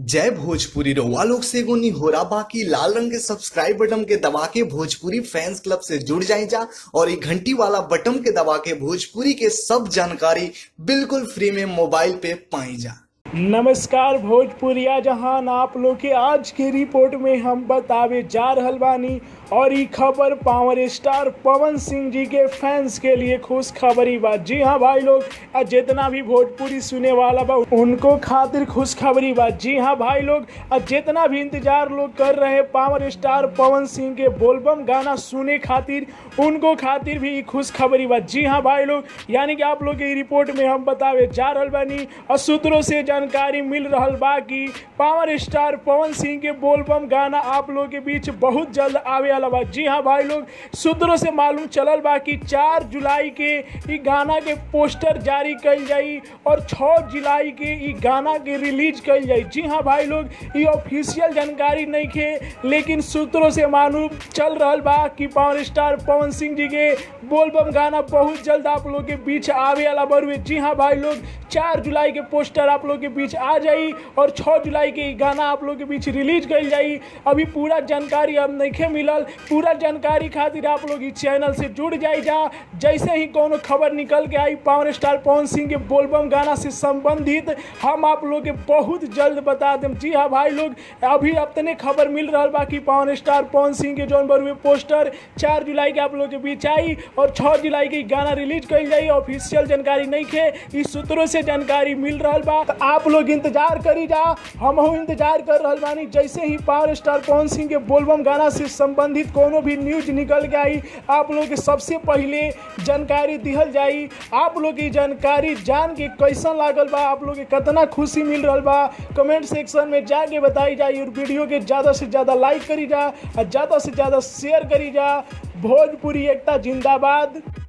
जय भोजपुरी रउआ लोग से एगो निहोरा बाकी लाल रंग के सब्सक्राइब बटन के दबा के भोजपुरी फैंस क्लब से जुड़ जाए जा और ये घंटी वाला बटन के दबा के भोजपुरी के सब जानकारी बिल्कुल फ्री में मोबाइल पे पाई जा नमस्कार भोजपुरिया जहान आप लोग के आज के रिपोर्ट में हम बतावे जा रहल बानी और ई खबर पावर स्टार पवन सिंह जी के फैंस के लिए खुश खबरी बा जी हाँ भाई लोग आ जितना भी भोजपुरी सुने वाला बा उनको खातिर खुश खबरी बा जी हाँ भाई लोग आ जितना भी इंतजार लोग कर रहे पावर स्टार पवन सिंह के बोलबम गाना सुने खातिर उनको खातिर भी ई खुश खबरी बा जी हाँ भाई लोग यानी कि आप लोग के ई रिपोर्ट में हम बतावे जा रहल बानी और सूत्रों से जानकारी मिल रहल बा कि पावर स्टार पवन सिंह के बोलबम गाना आप लोग के बीच बहुत जल्द आवे वाला बा जी हाँ भाई लोग सूत्रों से मालूम चलल बा कि चार जुलाई के ई गाना के पोस्टर जारी कल जाई और छः जुलाई के ई गाना के रिलीज कल जाई जी हाँ भाई लोग ये ऑफिशियल जानकारी नहीं खे लेकिन सूत्रों से मालूम चल रहल बा कि पावर स्टार पवन सिंह जी के बोलबम गाना बहुत जल्द आप लोग के बीच आवे वाला बरुए जी हाँ भाई लोग चार जुलाई के पोस्टर आप लोग के बीच आ जाई और छः जुलाई के ई गाना आप लोग के बीच रिलीज कल जाई अभी पूरा जानकारी अब नहीं मिलल पूरा जानकारी खातिर आप लोग इस चैनल से जुड़ जाई जा जैसे ही कोनो खबर निकल के आई पावर स्टार पवन सिंह के बोलबम गाना से संबंधित हम आप लोग के बहुत जल्द बता दें जी हाँ भाई लोग अभी अपने खबर मिल रहा बा कि पावर स्टार पवन सिंह के जौन बरुए पोस्टर चार जुलाई के आप लोग के बीच आई और छः जुलाई के ई गाना रिलीज कल जाई ऑफिशियल जानकारी नहीं खे इस सूत्रों से जानकारी मिल रहा बा तो आप लोग इंतजार करी जा हम इंतजार कर रहा बानी जैसे ही पावर स्टार पवन सिंह के बोलबम गाना से संबंधित कोनो भी न्यूज निकल के आई आप लोग के सबसे पहले जानकारी दिहल जाई आप लोग की जानकारी जान के कैसन लागल बा आप लोग के कितना खुशी मिल रहा बा कमेंट सेक्शन में जाके बताई जाई और वीडियो के ज़्यादा से ज़्यादा लाइक करी जा और ज़्यादा से ज़्यादा शेयर करी जा भोजपुरी एकता जिंदाबाद